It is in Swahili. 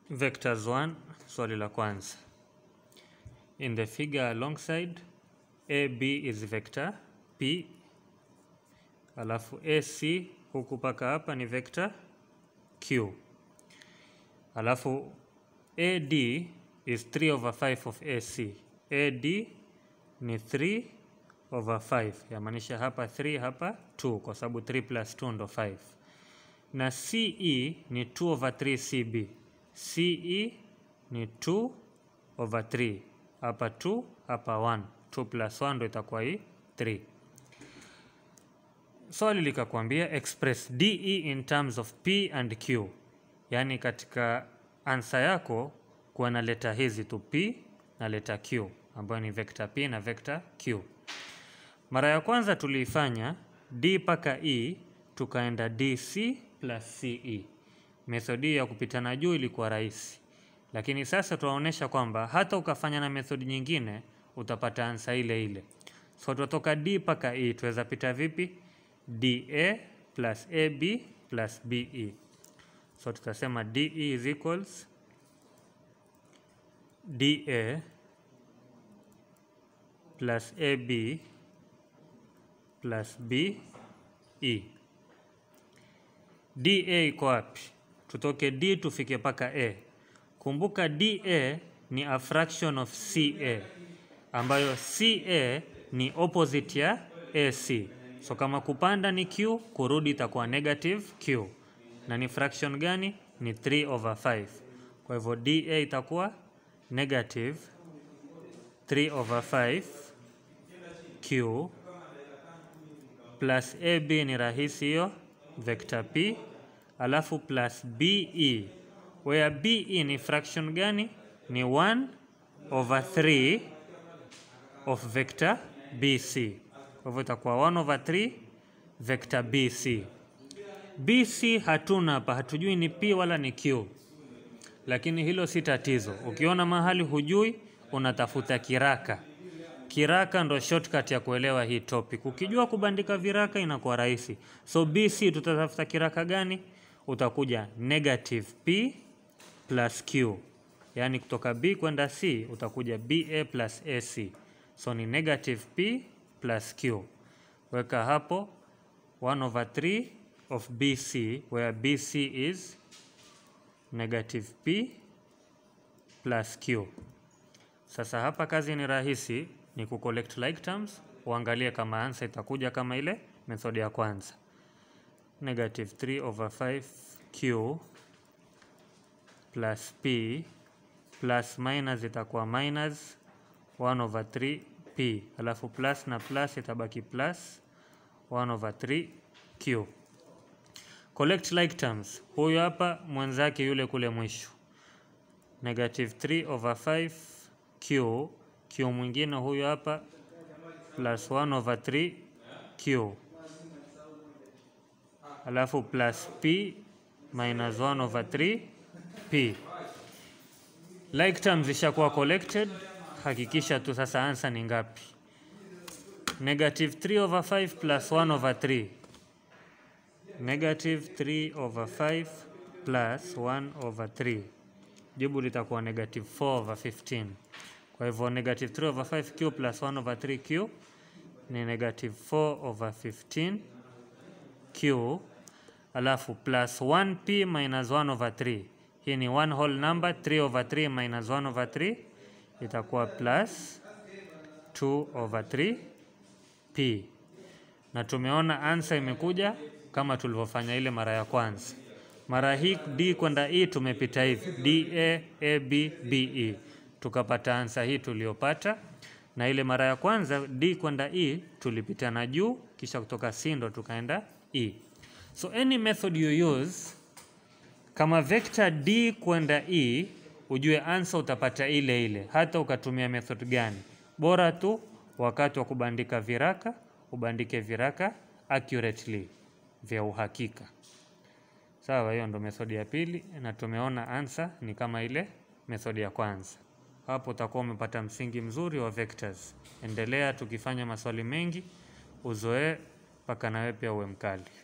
Vectors 1, swali la kwanza. In the figure alongside AB is vector P, alafu AC huku paka hapa ni vector Q, alafu AD is 3 over 5 of AC. AD ni 3 over 5, yamaanisha hapa 3 hapa 2, kwa sababu 3 plus 2 ndo 5, na CE ni 2 over 3 CB. CE ni 2 over 3, hapa 2 hapa 1, 2 plus 1 ndo itakuwa hii 3. Swali likakwambia express DE in terms of P and Q, yaani katika ansa yako kuwa na leta hizi tu P na leta Q ambayo ni vector P na vector Q. Mara ya kwanza tuliifanya D mpaka E tukaenda DC plus CE. Methodi ya kupitana juu ilikuwa rahisi, lakini sasa tunaonyesha kwamba hata ukafanya na methodi nyingine utapata ansa ile ile. So tutatoka D mpaka E tuweza pita vipi? DA plus AB plus BE. So tutasema DE is equals DA plus AB plus BE. DA iko wapi? Tutoke D tufike paka A. Kumbuka DA ni a fraction of CA ambayo CA ni opposite ya AC. So kama kupanda ni Q, kurudi itakuwa negative Q. Na ni fraction gani? Ni 3 over 5. Kwa hivyo DA itakuwa negative 3 over 5 Q plus AB ni rahisi hiyo vector P, alafu plus BE where BE ni fraction gani? Ni 1 over 3 of vector BC. Kwa hivyo itakuwa 1 over 3 vector BC. BC hatuna hapa, hatujui ni P wala ni Q, lakini hilo si tatizo. Ukiona mahali hujui, unatafuta kiraka. Kiraka ndo shortcut ya kuelewa hii topic. Ukijua kubandika viraka inakuwa rahisi. So BC tutatafuta kiraka gani? Utakuja negative P plus Q, yaani kutoka B kwenda C utakuja BA plus AC. So ni negative P plus Q. Weka hapo 1 over 3 of BC where BC is negative P plus Q. Sasa hapa kazi ni rahisi, ni ku collect like terms, uangalie kama answer itakuja kama ile method ya kwanza. Negative 3 over 5 Q plus P plus minus itakuwa minus 1 over 3 P, alafu plus na plus itabaki plus 1 over 3 Q. Collect like terms, huyu hapa mwenzake yule kule mwisho negative 3 over 5 Q, Q mwingine huyu hapa plus 1 over 3 Q, alafu plus P minus 1 over 3 P. Like terms ishakuwa collected, hakikisha tu sasa answer ni ngapi? Negative 3 over 5 plus 1 over 3 negative 3 over 5 plus 1 over 3 jibu litakuwa negative 4 over 15. Kwa hivyo negative 3 over 5q plus 1 over 3q ni negative 4 over 15q, alafu plus 1p minus 1 over 3. Hii ni one whole number, 3 over 3 minus 1 over 3 itakuwa plus 2 over 3p, na tumeona answer imekuja kama tulivyofanya ile mara ya kwanza. Mara hii D kwenda E tumepita hivi DA, AB, BE tukapata ansa hii tuliyopata, na ile mara ya kwanza D kwenda E tulipita na juu, kisha kutoka C ndo tukaenda E. So any method you use, kama vector D kwenda E, ujue ansa utapata ile ile, hata ukatumia method gani, bora tu wakati wa kubandika viraka ubandike viraka accurately, vya uhakika. Sawa, hiyo ndo methodi ya pili, na tumeona answer ni kama ile methodi ya kwanza. Hapo utakuwa umepata msingi mzuri wa vectors. Endelea tukifanya maswali mengi, uzoee mpaka nawe pia uwe mkali.